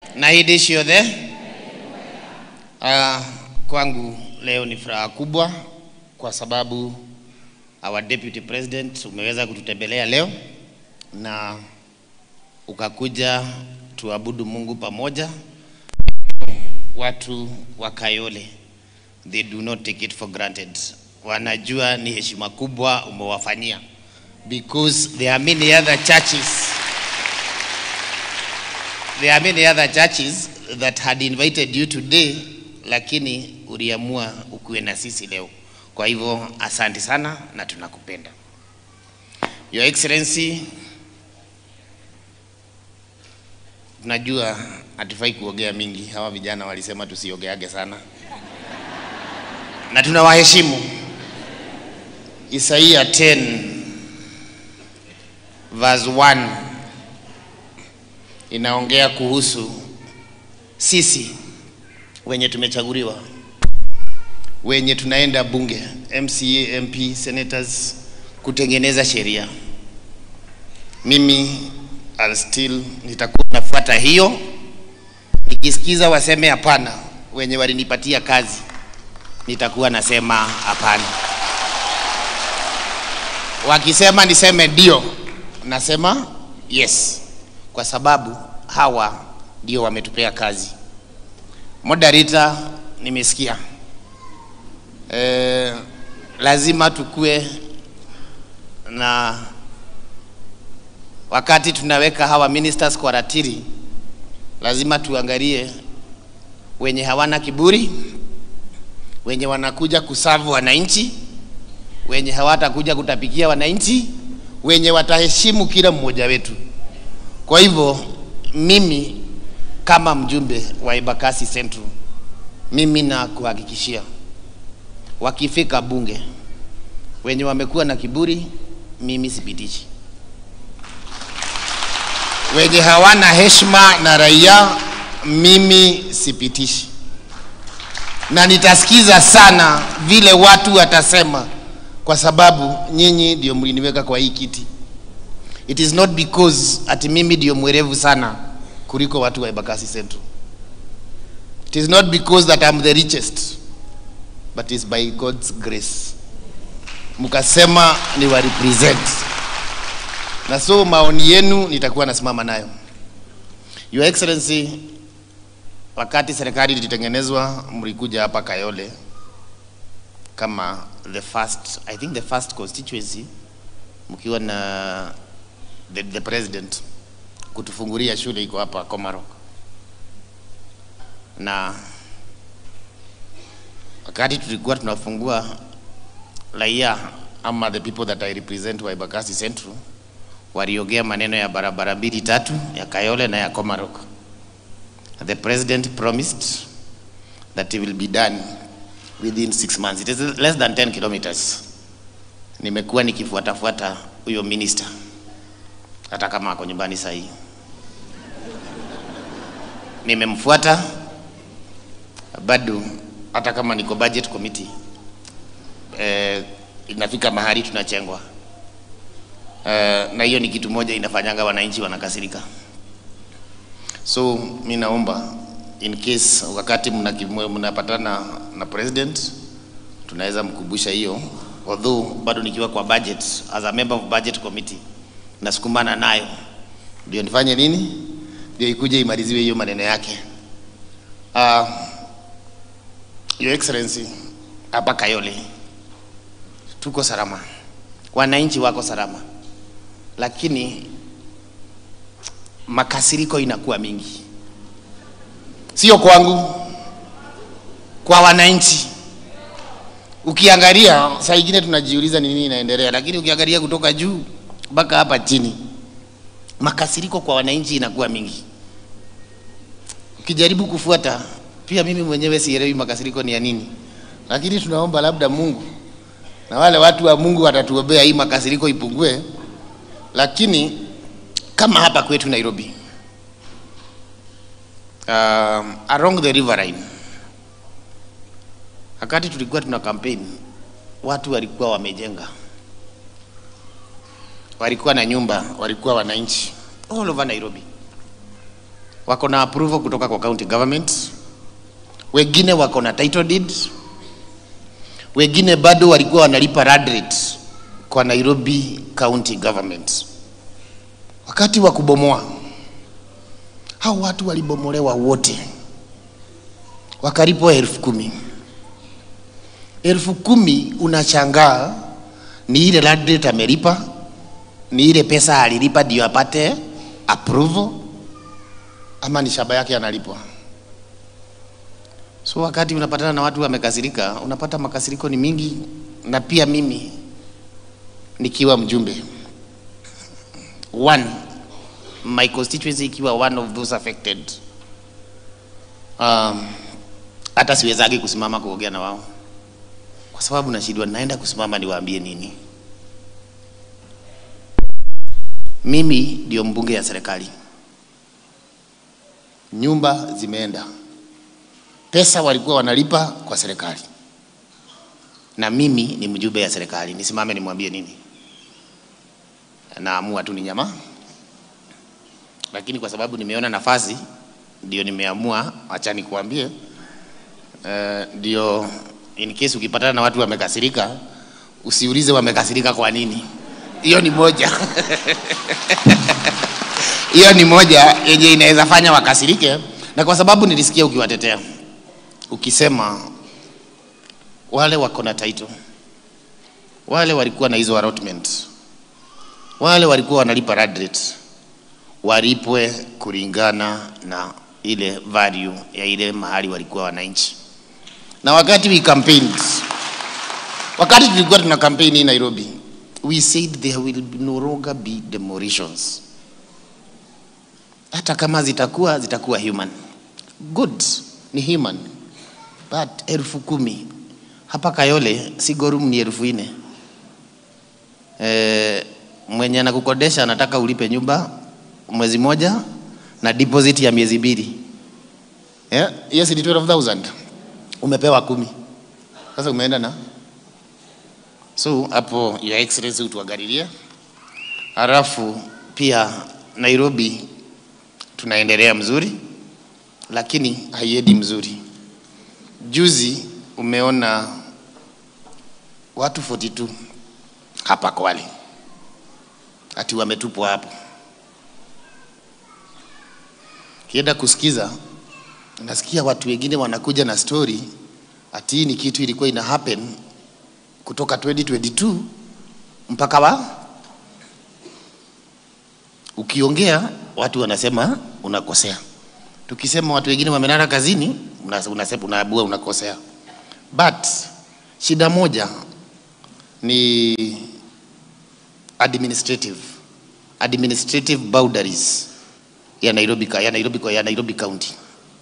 na hidi ciothe uh, kwangu leo ni furaha kubwa kwa sababu our deputy president umeweza kututembelea leo na ukakuja tuabudu Mungu pamoja. Watu wa Kayole they do not take it for granted, wanajua ni heshima kubwa umewafanyia because there are many other churches there are many other churches that had invited you today, lakini uliamua ukuwe na sisi leo. Kwa hivyo asante sana na tunakupenda. Your Excellency, tunajua hatufai kuogea mingi. Hawa vijana walisema tusiogeage sana, na tunawaheshimu. Isaia 10 verse 1 inaongea kuhusu sisi wenye tumechaguliwa, wenye tunaenda bunge, MCA, MP, senators, kutengeneza sheria. Mimi I'll still nitakuwa nafuata hiyo, nikisikiza waseme hapana, wenye walinipatia kazi, nitakuwa nasema hapana. Wakisema niseme ndio, nasema yes kwa sababu hawa ndio wametupea kazi. Moderator, nimesikia e, lazima tukue na wakati tunaweka hawa ministers kwa ratiri, lazima tuangalie wenye hawana kiburi, wenye wanakuja kusavu wananchi, wenye hawatakuja kutapikia wananchi, wenye wataheshimu kila mmoja wetu. Kwa hivyo mimi kama mjumbe wa Embakasi Central, mimi na kuhakikishia wakifika bunge, wenye wamekuwa na kiburi, mimi sipitishi. Wenye hawana heshima na raia, mimi sipitishi, na nitasikiza sana vile watu watasema, kwa sababu nyinyi ndio mliniweka kwa hii kiti. It is not because ati mimi ndio mwerevu sana kuliko watu wa Embakasi Central. It is not because that I'm the richest, but it's by God's grace. Mkasema ni wa represent, na so maoni yenu nitakuwa nasimama nayo. Your Excellency, wakati serikali ilitengenezwa, mlikuja hapa Kayole kama the first, I think the first constituency mkiwa na the, the president kutufungulia shule iko hapa Komarok, na wakati tulikuwa tunafungua raia ama the people that I represent wa Embakasi Central waliongea maneno ya barabara mbili tatu ya Kayole na ya Komarok. The president promised that it will be done within six months. It is less than 10 kilometers. Nimekuwa nikifuatafuata huyo minister hata kama ako nyumbani saa hii. Nimemfuata bado, hata kama niko budget committee eh, inafika mahali tunachengwa eh, na hiyo ni kitu moja inafanyanga wananchi wanakasirika. So mi naomba in case wakati mnapatana na president tunaweza mkumbusha hiyo, although bado nikiwa kwa budget as a member of budget committee nasukumana nayo ndio nifanye nini, ndio ikuje imaliziwe hiyo maneno yake. Uh, Your Excellency, hapa Kayole tuko salama, wananchi wako salama, lakini makasiriko inakuwa mingi, sio kwangu, kwa wananchi. Ukiangalia saa ingine tunajiuliza ni nini inaendelea, lakini ukiangalia kutoka juu mpaka hapa chini, makasiriko kwa wananchi inakuwa mingi. Ukijaribu kufuata, pia mimi mwenyewe sielewi makasiriko ni ya nini, lakini tunaomba labda Mungu na wale watu wa Mungu watatuombea hii makasiriko ipungue. Lakini kama hapa kwetu Nairobi, um, along the riverine, wakati tulikuwa tuna campaign, watu walikuwa wamejenga walikuwa na nyumba, walikuwa wananchi all over Nairobi wako na approval kutoka kwa county government, wengine wako na title deed, wengine bado walikuwa wanalipa land rate kwa Nairobi County Government. Wakati wa kubomoa, hao watu walibomolewa wote, wakalipwa elfu kumi. Elfu kumi unashangaa ni ile land rate amelipa, ni ile pesa alilipa ndio apate approval, ama ni shamba yake analipwa? So wakati unapatana na watu wamekasirika, unapata makasiriko ni mingi, na pia mimi nikiwa mjumbe one my constituency ikiwa one of those affected um, hata siwezagi kusimama kuongea na wao kwa sababu nashindwa naenda kusimama niwaambie nini mimi ndio mbunge ya serikali nyumba zimeenda pesa walikuwa wanalipa kwa serikali na mimi ni mjumbe ya serikali nisimame nimwambie nini naamua tu ni nyama lakini kwa sababu nimeona nafasi ndio nimeamua acha nikuambie eh, ndio in case ukipatana na watu wamekasirika usiulize wamekasirika kwa nini hiyo ni moja hiyo ni moja yenye inaweza fanya wakasirike na kwa sababu nilisikia ukiwatetea ukisema wale wako na title wale walikuwa na hizo allotment wale walikuwa wanalipa land rate walipwe kulingana na ile value ya ile mahali walikuwa wananchi. Na wakati we campaigned, wakati tulikuwa tuna campaign hii Nairobi, we said there will no longer be demolitions. Hata kama zitakuwa zitakuwa human good, ni human but elfu kumi hapa Kayole Sigorum ni elfu nne eh, mwenye anakukodesha anataka ulipe nyumba mwezi moja na deposit ya miezi mbili yeah? yes ni 12000 umepewa kumi sasa umeenda na so hapo your excellency utuangalilie halafu pia nairobi tunaendelea mzuri lakini haiendi mzuri juzi umeona watu 42 hapa Kwale ati wametupwa hapo. Kienda kusikiza, nasikia watu wengine wanakuja na story ati hii ni kitu ilikuwa ina happen kutoka 2022 mpaka wa ukiongea watu wanasema unakosea. Tukisema watu wengine wamelala kazini, una- unasema unaabua unakosea. But shida moja ni administrative administrative boundaries ya Nairobi, ka- ya Nairobi, ya Nairobi County.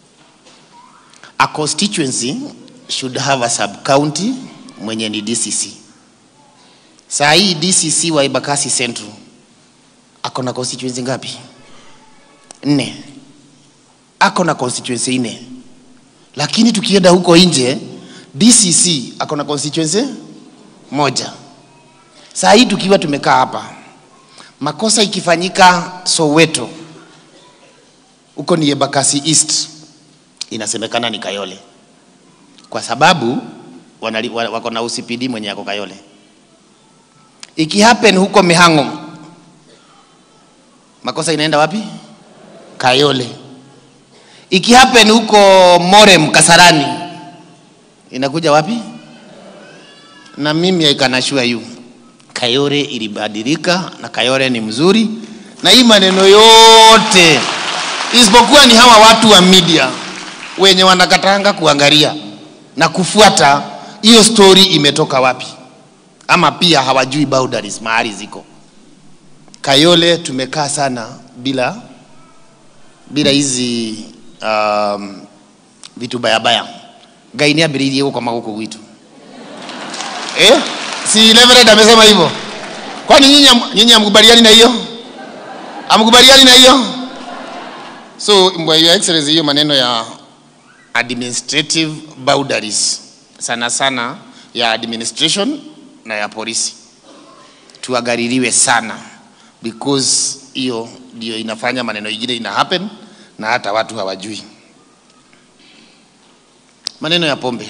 A constituency should have a sub county mwenye ni DCC. Saa hii DCC wa Embakasi Central ako na constituency ngapi? Nne. Ako na constituency nne, lakini tukienda huko nje DCC ako na constituency moja. Saa hii tukiwa tumekaa hapa, makosa ikifanyika Soweto, huko ni Embakasi East, inasemekana ni Kayole, kwa sababu wanali, wa- wako na UCPD mwenye ako Kayole. Ikihappen huko Mihango, makosa inaenda wapi? Kayole. Ikihappen huko Morem Kasarani, inakuja wapi? Na mimi I can assure you Kayole ilibadilika na Kayole ni mzuri, na hii maneno yote isipokuwa ni hawa watu wa media wenye wanakatanga kuangalia na kufuata hiyo story imetoka wapi, ama pia hawajui boundaries mahali ziko. Kayole tumekaa sana bila bila hizi um, vitu bayabaya ngai nä ambä rä irie gå koma gå kå gwitå eh? si Reverend amesema hivyo kwani nyinyi am- nyinyi amkubaliani na hiyo amkubaliani na hiyo so Mwa- your excellency hiyo maneno ya administrative boundaries sana sana ya administration na ya polisi tuagaririwe sana because hiyo ndio inafanya maneno ingine ina happen na hata watu hawajui maneno ya pombe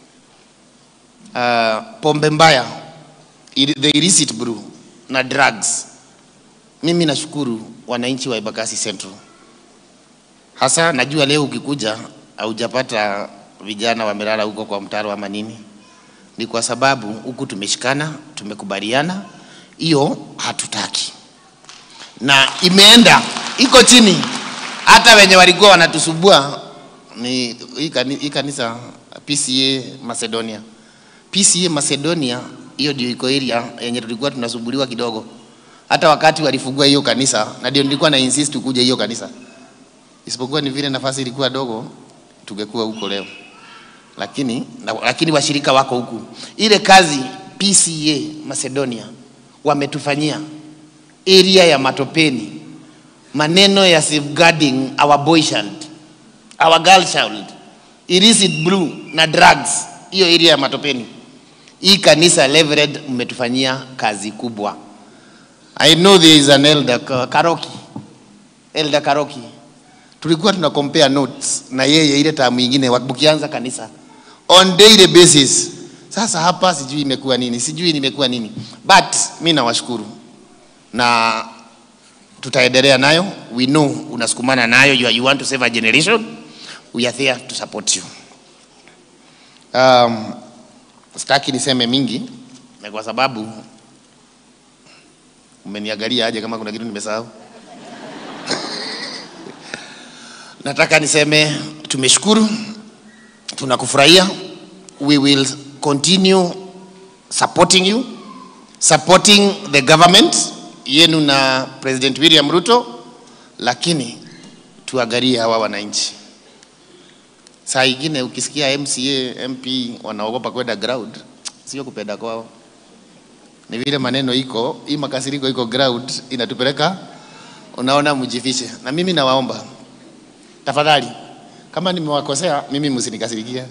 uh, pombe mbaya ili- the illicit brew na drugs mimi nashukuru wananchi wa Embakasi Central hasa najua leo ukikuja haujapata vijana wamelala huko kwa mtaro ama nini ni kwa sababu huku tumeshikana tumekubaliana hiyo hatutaki na imeenda iko chini hata wenye walikuwa wanatusubua ni hii kani- hii kanisa PCA Macedonia PCA Macedonia hiyo ndio iko area yenye tulikuwa tunasubuliwa kidogo hata wakati walifungua hiyo kanisa na ndio nilikuwa na insist kuja hiyo kanisa isipokuwa ni vile nafasi ilikuwa dogo tungekuwa huko leo lakini na, lakini washirika wako huku ile kazi PCA Macedonia wametufanyia area ya matopeni maneno ya safeguarding our boy child our girl child illicit blue na drugs hiyo area ya matopeni hii kanisa Levered mmetufanyia kazi kubwa I know there is an elder Ka- Karoki elder Karoki tulikuwa tuna compare notes na yeye ile tamu nyingine wakianza kanisa on daily basis sasa hapa sijui imekuwa nini sijui nimekuwa nini but mi nawashukuru na tutaendelea nayo we know unasukumana nayo you, are- you want to save a generation we are there to support you um, sitaki niseme mingi na kwa sababu umeniangalia aje kama kuna kitu nimesahau nataka niseme tumeshukuru tunakufurahia we will continue supporting you supporting the government yenu na president william ruto lakini tuangalie hawa wananchi saa ingine ukisikia mca mp wanaogopa kwenda ground sio kupenda kwao ni vile maneno iko hii makasiriko iko ground inatupeleka unaona mjifiche na mimi nawaomba tafadhali kama nimewakosea mimi msinikasirikie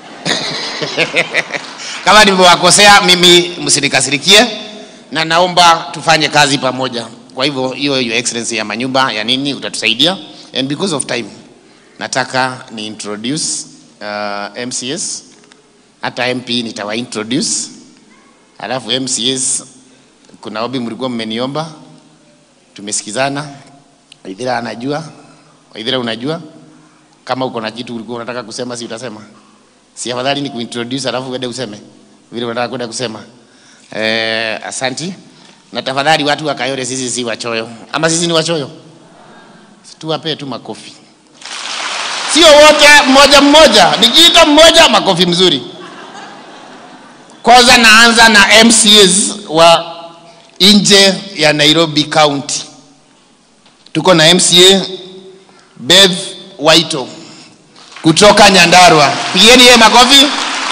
kama nimewakosea mimi msinikasirikie na naomba tufanye kazi pamoja kwa hivyo hiyo your excellency ya manyumba ya nini utatusaidia and because of time nataka ni introduce uh, mcs hata mp nitawa introduce alafu mcs kuna obi mlikuwa mmeniomba tumesikizana waithira anajua waithira unajua kama uko na kitu ulikuwa unataka kusema si utasema si afadhali ni kuintroduce alafu uende useme vile unataka kwenda kusema eh, asanti na tafadhali watu wa Kayole sisi si wachoyo ama sisi ni wachoyo tuwapee tu makofi sio wote mmoja mmoja nikiita mmoja makofi mzuri kwanza naanza na MCAs wa nje ya Nairobi County tuko na MCA Beth Waito kutoka Nyandarua. Pigeni yeye makofi.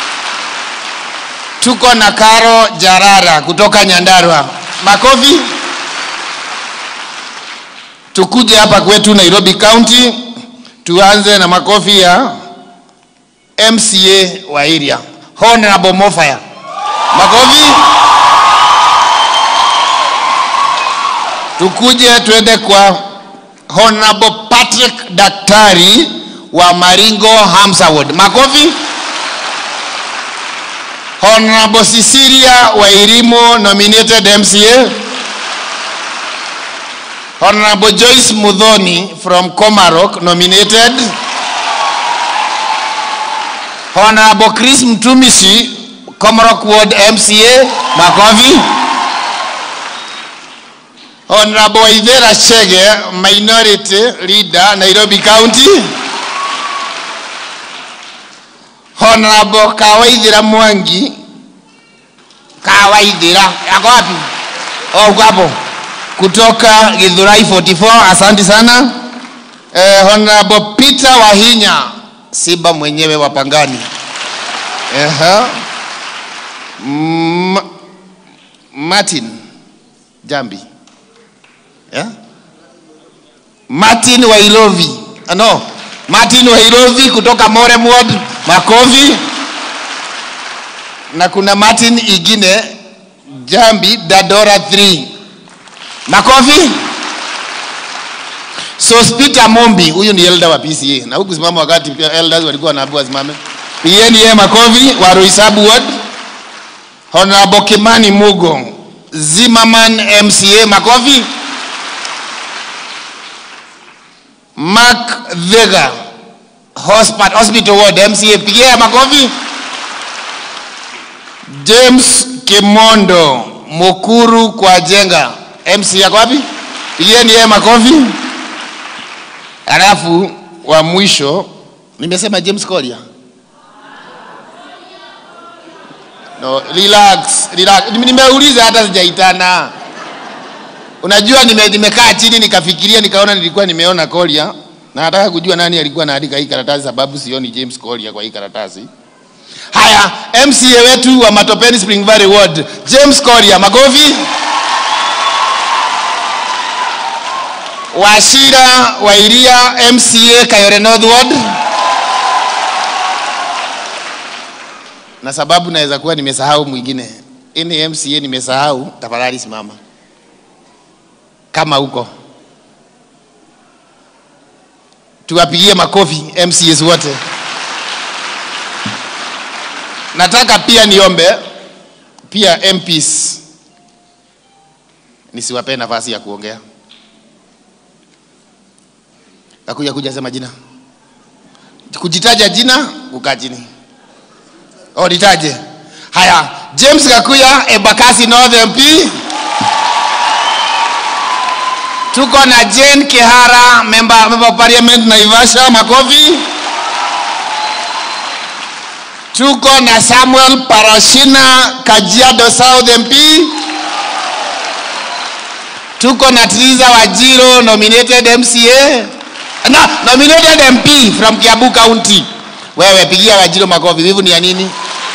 Tuko na Karo Jarara kutoka Nyandarua. Makofi. Tukuje hapa kwetu Nairobi County, tuanze na makofi ya MCA wa area Honorable Mofaya. Makofi. Tukuje tuende kwa Honorable Patrick Daktari wa Maringo Hamsaward. Makofi. Honorable Cecilia Wairimu nominated MCA. Honorable Joyce Mudhoni from Komarok nominated. Honorable Chris Mtumishi Komarok Ward MCA. Makofi. Honorable Waithera Chege, Minority Leader, Nairobi County. Honorable Kawaithira Mwangi. Kawaithira, yako wapi? Oh, uko hapo. Kutoka Githurai 44, asante sana. Eh, Honorable Peter Wahinya, Simba mwenyewe wa Pangani. Ehe. M Martin Jambi. Yeah? Martin Wairovi. Ah, no. Martin Wairovi kutoka Morem Ward, makofi. Na kuna Martin ingine Jambi Dadora 3. Makofi. Sospita Mombi, huyu ni elder wa PCA na huku simama wakati pia elders walikuwa wanaambiwa wasimame. Pigeni yeye makofi wa Roysabu Ward. Honorable Kimani Mugo, Zimmerman MCA makofi. Mark Vega, Hospital, Hospital Ward MCA pigia makofi. James Kimondo, Mukuru kwa Jenga MC yako wapi? Pigieni yeye makofi. Alafu wa mwisho nimesema James Kolia. No, relax, relax. Nime- Nimeuliza hata sijaitana. Unajua nime, nimekaa chini nikafikiria nikaona nilikuwa nimeona Kolia na nataka kujua nani alikuwa anaandika hii karatasi sababu sioni James Kolia kwa hii karatasi. Haya, MCA wetu wa Matopeni Spring Valley Ward, James Kolia, makofi. Washira Wairia MCA Kayore North Ward. Na sababu naweza kuwa nimesahau mwingine. Ini MCA nimesahau, tafadhali simama. Kama huko. Tuwapigie makofi MCAs wote. Nataka pia niombe pia MPs nisiwape nafasi ya kuongea. Kakuja kuja sema jina. Kujitaja jina, kukaa chini. Oh, nitaje. Haya, James Kakuya, Embakasi North MP. Tuko na Jane Kihara, member, member of parliament Naivasha, makofi. Tuko na Samuel Parashina, Kajiado South MP. Tuko na Triza Wajiro, nominated MCA. No, nominated MP from Kiabu County. Wewe pigia Wajiro makofi. Wivu ni ya nini?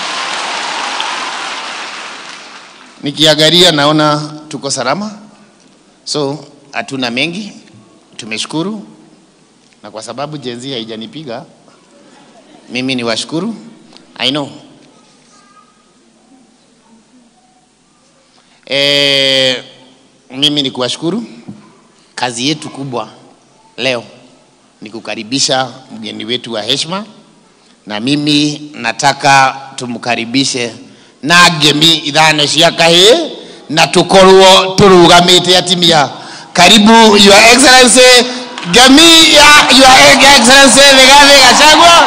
Nikiangalia naona tuko salama, so hatuna mengi, tumeshukuru, na kwa sababu jenzi haijanipiga mimi ni washukuru. I know e, mimi ni kuwashukuru. Kazi yetu kubwa leo ni kukaribisha mgeni wetu wa heshima, na mimi nataka tumkaribishe na ngemi ithano cia kahĩ na tukorwo turugamite atimia karibu your excellency ngemi ya your excellency Rigathi Gachagua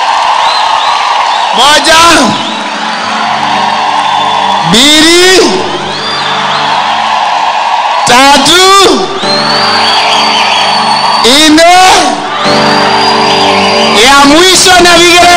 moja mbili tatu nne ya mwisho na vigere